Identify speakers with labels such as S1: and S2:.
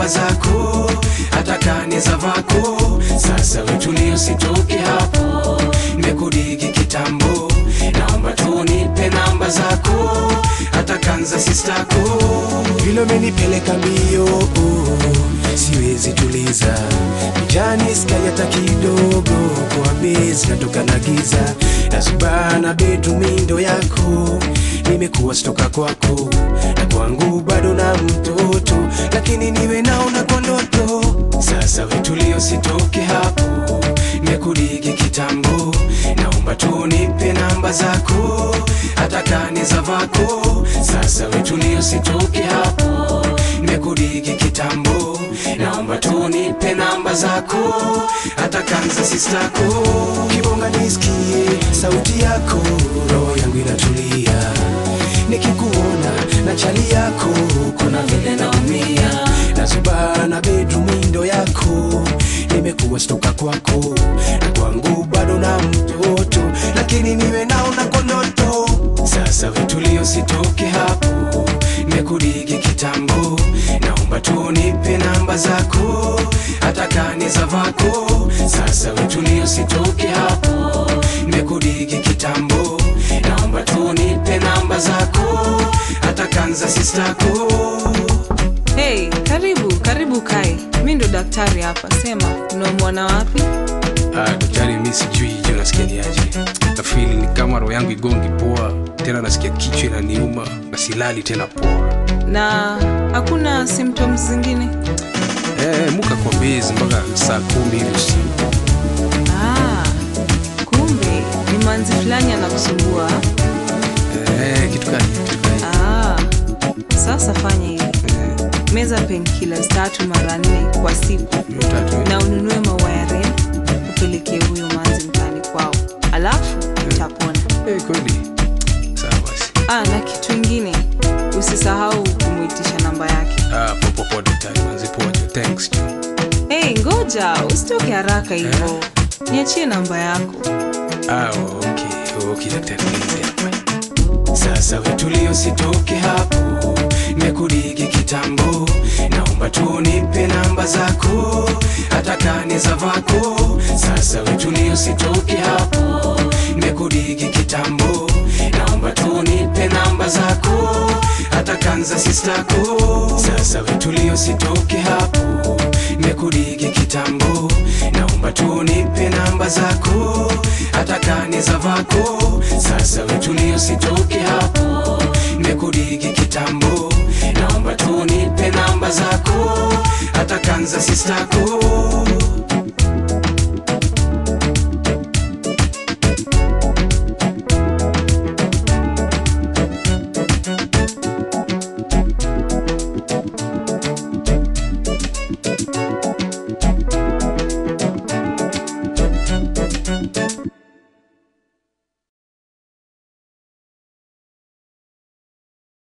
S1: namba zako hata kani za vako sasa wetulia usitoke hapo nimekudigi kitambo naomba tu nipe namba zako hata kanza sistako vile umenipeleka mbio oh, siwezi tuliza kijani sky hata kidogo kwa bezi natoka na giza nasubana betumindo yako nimekuwa stoka kwako na kwangu bado na mtoto lakini niwe naona kwa ndoto sasa wetulio sitoke hapo nimekudigi kitambo naomba tu nipe namba zako hata kani za vako sasa wetulio sitoke hapo nimekudigi kitambo naomba tu nipe namba zako hata kanza sistako kibonga nisikie sauti yako roho yangu inatulia nikikuona na chali yako kuna vile naumia nazubana bedrumindo yako nimekuwa stoka kwako na kwangu bado na mtoto lakini niwe naona kwa ndoto sasa vitulio sitoke hapo nimekudigi kitambo naomba tu nipe namba zako hata kani za vako sasa vitulio sitoke hapo nimekudigi kitambo naomba tu nipe namba zako hata kanza sistako
S2: Hey, karibu karibu kae. Mi ndo daktari hapa, sema unaumwana wapi?
S3: Ah, daktari mi sijui je nasikia ni aje nafili ni kama roho yangu igongi poa tena nasikia kichwa inaniuma na silali tena poa
S2: Na hakuna symptoms zingine?
S3: eh, muka kwa bezi mpaka saa kumi hivi usiku
S2: Ah, kumbe ni manzi fulani anakusumbua.
S3: eh, kitu gani kitu gani
S2: Ah, sasa fanya hivi,
S3: eh,
S2: meza painkillers tatu mara nne kwa siku
S3: hiyo tatu eh.
S2: na ununue maua ya red upelekee huyo manzi mtaani kwao, alafu utapona.
S3: eh, kweli sawa basi
S2: Ah, na kitu ingine usisahau kumwitisha namba yake.
S3: ah, poa poa daktari manzi poa jo thanks jo
S2: Hey, ngoja usitoke haraka hivyo, niachie namba yako.
S3: ah, okay okay daktari nianze hapa
S1: sasa wetulio sitoke hapo nimekudigi kitambo naomba tu nipe namba zako hata kani za vako sasa wetulio sitoke hapo nimekudigi kitambo naomba tu nipe namba zako hata kanza sistako sasa wetulio sitoke hapo nimekudigi kitambo naomba tu nipe namba zako hata kani za vako sasa wetulio sitoke hapo nimekudigi kitambo naomba tu nipe namba zako hata kanza sistako